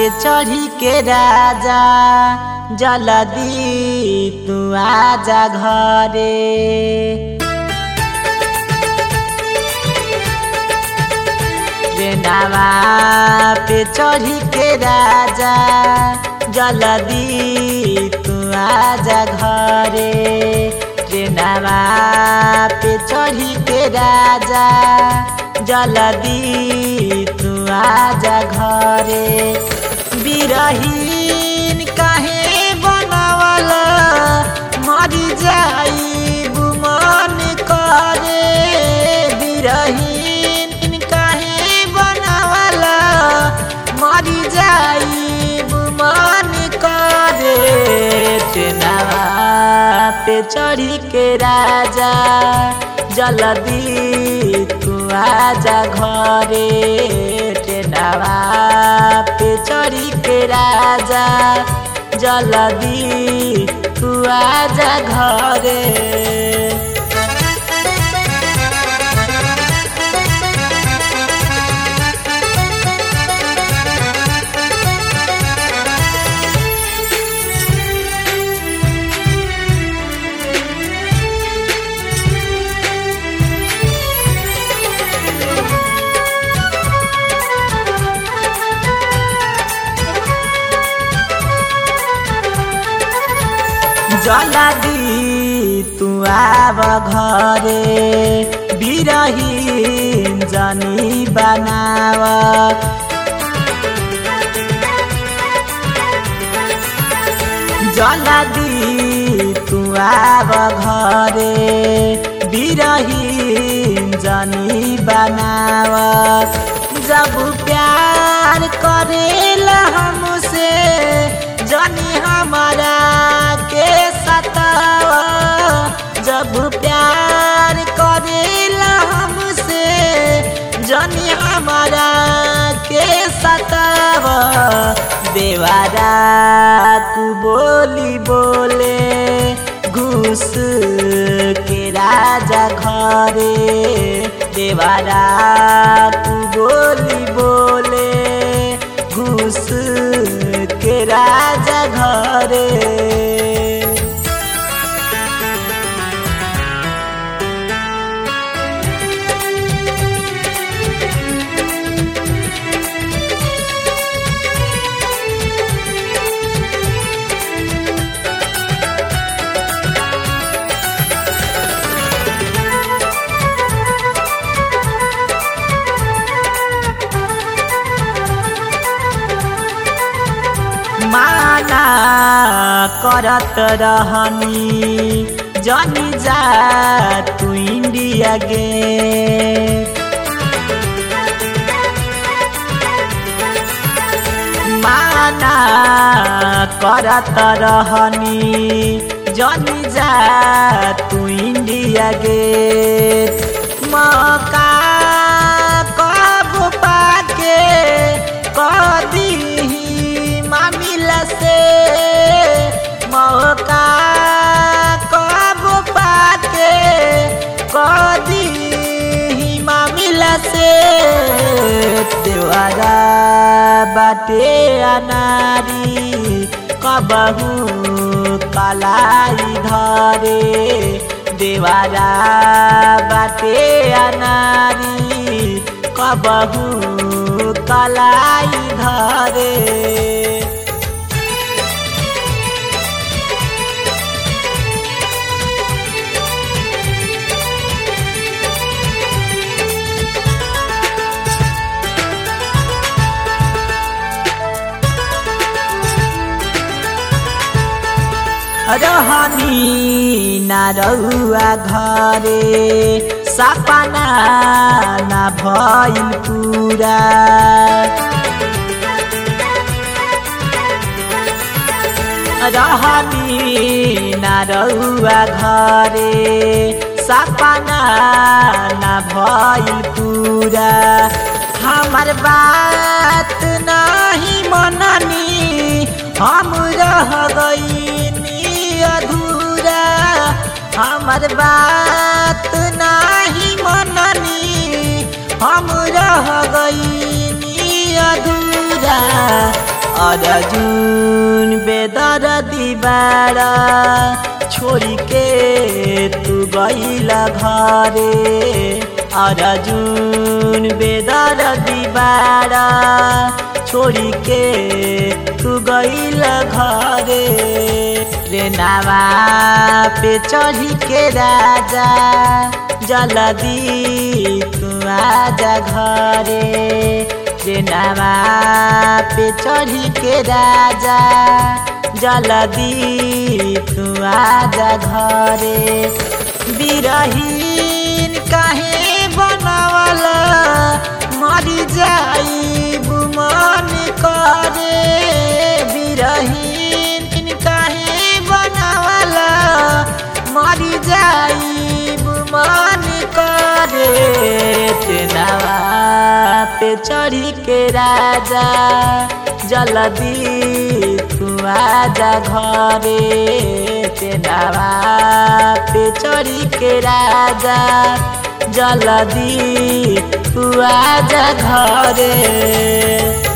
पे चढ़ी के राजा जल्दी तू आजा घरे ट्रेनवा पे चढ़ी के राजा जल्दी तू आजा घरे ट्रेनवा पे चढ़ी के राजा जल्दी तू आजा घरे बिरहीन काहे बनावल मरी जाई मन करे बिरहीन काहे बनावल मरी जाई मन करे ट्रेनवा पे चढ़ी के राजा जल्दी तू आजा घरे ट्रेनवा पे चढ़ी के राजा जल्दी तू आजा घरे जल्दी तू आब घरे बिरहीन जनी बनाव जल्दी तू आब घरे बिरहीन जनी बनाव जब प्यार करेला हमसे जनी हमारा के सतावा जब प्यार करेला हमसे जनी हमारा के सतावा देवारा तू बोली बोले घुस के राजा घरे देवारा तू बोली बोले घुस के राजा घरे माना करत रहनी जनी जा तू इंडिया गे माना करत रहनी जनी जा तू इंडिया गे मौका कब पाके कदी मामिला से मौका कब पाके कदी मामिला से देवारा बाटे अनारी कबहू कलाई धरे देवारा बाटे अनारी कबहू कलाई धरे रहनी ना रहुआ घरे सपना ना भइल पूरा रहनी ना रहुआ घरे सपना ना भइल पूरा हमार बात नहीं मननी हम रह गई अधूरा हमार बात नहीं मननी हम रह गई अधूरा अर्जुन बेदर दीवारा छोड़ी के तू गईला घरे अर्जुन बेदर दीवारा छोड़ी के तू गईला घरे रे नावा पे चढ़ी के राजा जल्दी तू आजा घरे रे नावा पे चढ़ी के राजा जल्दी तू आजा घरे बिरहीन काहे बनावला मरी जाई मन करे बिरहीन काहे बनावला मरी जाई मन करे तेनावा पे चढ़ी के राजा जल्दी तू आजा घरे तेनावा पे चढ़ी के राजा जल्दी तू आजा घरे